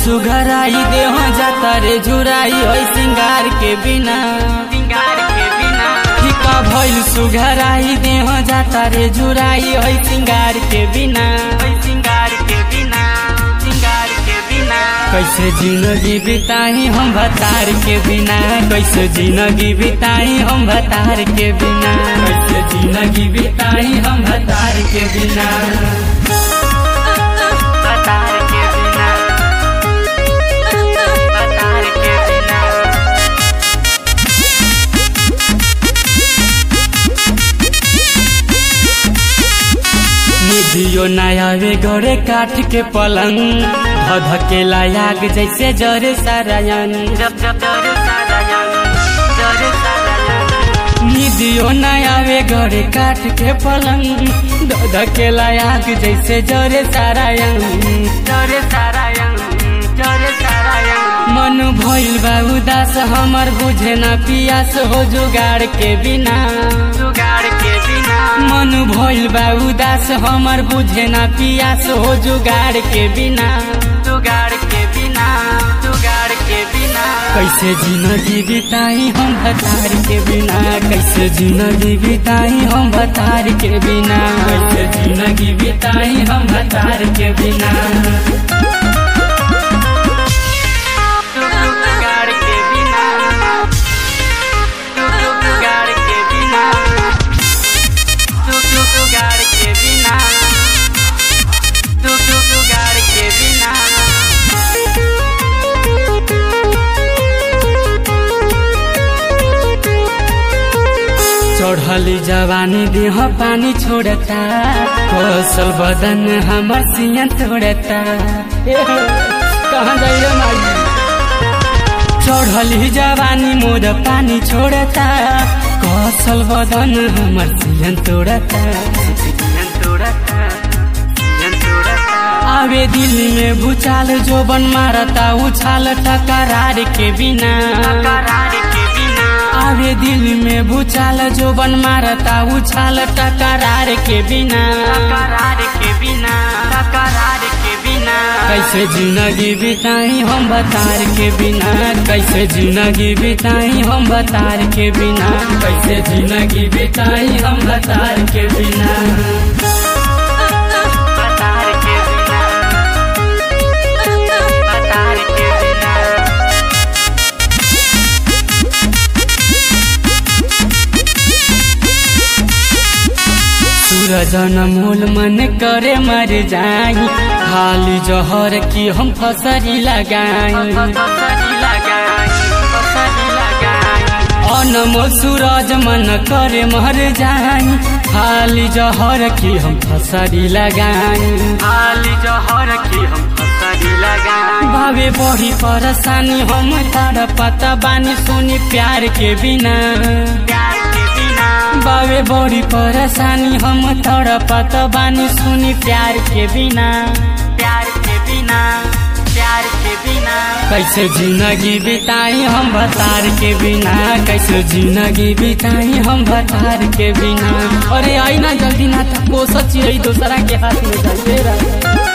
सुघराई देह जाता रे झुराई है सिंगार के बिना सिंगार के बिना फीका भइल सुघराई देह जाता रे झुराई है सिंगार के बिना ओए सिंगार के बिना सिंगार के बिना कैसे जिंदगी बिताई हम भतार के बिना कैसे जिंदगी बिताई हम भतार के बिना कैसे जिंदगी बिताई हम भतार के बिना बतार के बिना बतार के बिना निधियो नयावे गोरे काठ के पलंग धधकेला आग जैसे जरे सारायन जब जब जरे सारायन जरे सारायन निधियो नयावे गोरे काठ के पलंग धधकेला आग जैसे जरे सारायन जरे सारायन जरे सारायन मन भइल बा उदास हमर बुझे न पियास हो जुगाड़ के बिना जुगाड़ के बिना मन भइल बा उदास हमर बुझे न पियास हो जुगाड़ के बिना जुगाड़ के बिना जुगाड़ के बिना कैसे जिंदगी बिताई हम भतार के बिना कैसे जिंदगी बिताई हम भतार के बिना कैसे जिंदगी बिताई हम भतार के बिना जुगाड़ के बिना जुगाड़ के बिना जुगाड़ के बिना जुगाड़ के बिना चढ़ली जवानी देह पानी छोड़ता कौशल बदन हमर सिया तोड़ता कहाँ जाइ रे माई चढ़ली जवानी मोर पानी छोड़ता कौशल बदन हमर सिया तोड़ता आवे दिल में भूचाल जो बन मारता उछाल टकरार के बिना आवे दिल में भूचाल जो बन मारता उछाल टकरार के बिना कैसे जिंदगी बिताई हम बतार के बिना कैसे जिंदगी बिताई हम बतार के बिना कैसे जिंदगी बिताई हम बतार के बिना सूरज मोल मन करे मर जाई खाली जहर की हम फसरी लगाई अनमोल सूरज मन करे मर जाई खाली जहर की हम फसरी लगाई भावे बड़ी परेशानी हम तार पता बानी सुनी प्यार के बिना बावे बड़ी परेशानी हम तड़ पत बानी सुनी प्यार के बिना प्यार के बिना प्यार के बिना कैसे जिंदगी बिताई हम भतार के बिना कैसे जिंदगी बिताई हम भतार के बिना अरे आई ना जल्दी ना था वो सच यही दूसरा के हाथ में जाइए